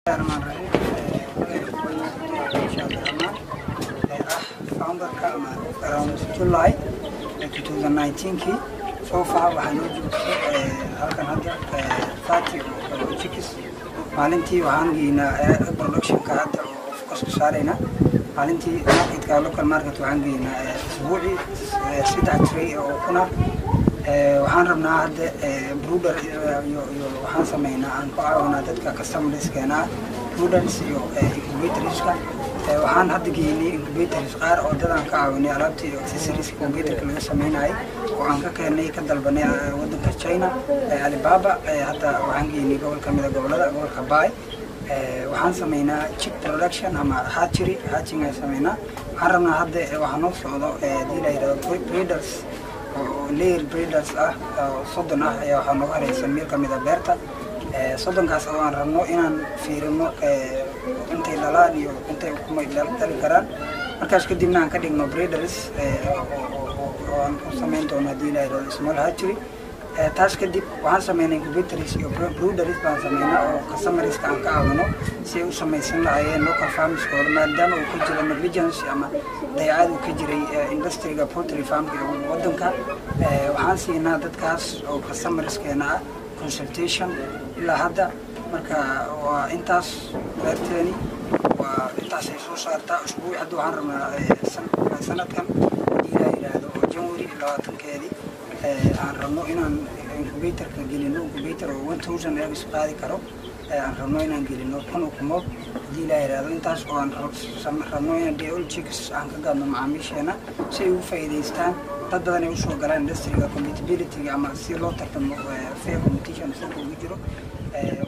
founderka ama around July 2019kii soo far waxaa noo joogtay halkan hadda thirty chicks maalintii waxaan geynaa productionka hadda oo focuska saarayna maalintii marketka local market waxaan geynaa isbuucii saddex tray oo kuna waxaan rabnaa hadda bruder iyo iyo waxaan sameynaa aan ku caawinaa dadka customerskeena bruders iyo incubatorska waxaan hadda geynay incubators qaar oo dadaan ka caawinay alaabta iyo accessories computerka laga sameynayay oo aan ka keenay ka dalbanay wadanka china alibaba hadda waxaan geynay gobol ka mida gobolada gobolka bay waxaan sameynaa chip production ama hatchery hatching aan sameynaa waxaan rabnaa hadda waxaa noo socdo hadii la yidhahdo breeders oo layer breeders ah oo soddon ah ayaa waxaa nooga haraysan meel ka mida beerta soddonkaas oo aan rabno inaan fiirino intay dhalaan iyo intay ukumay dhali karaan markaas kadibna aan ka dhigno breeders oo aan ku samayn doono haddii la yidhahdo small hatchery taas kadib waxaan sameynay incubators iyo brewders baan sameynaa oo customerska aan ka caawino si ay u samaysan lahayeen local farmskooda maadaama uu ka jiro negligence ama dayacaad uu ka jiray industriga poultry farmka ee wadanka waxaan siinaa dadkaas oo customerskeena ah consultation ilaa hadda marka waa intaas beerteeni waa intaasay soo saartaa usbuuc hadda waxaan rabnaa sanadkan hadii la yidhaahdo oo january labaatankeedii aan rabno inaan incubatorka gelino incubator oo one thousand eggs qaadi karo aan rabno inaan gelino kun ukumood hadii la yidhaahdo intaas oo aan rabno inaan dol chicks aan ka gadno macaamiisheena si ay ugu faa'iidaystaan dad badan ay usoo galaan industriga compatibilityga ama si loo tartamo fair competition suuqa ugu jiro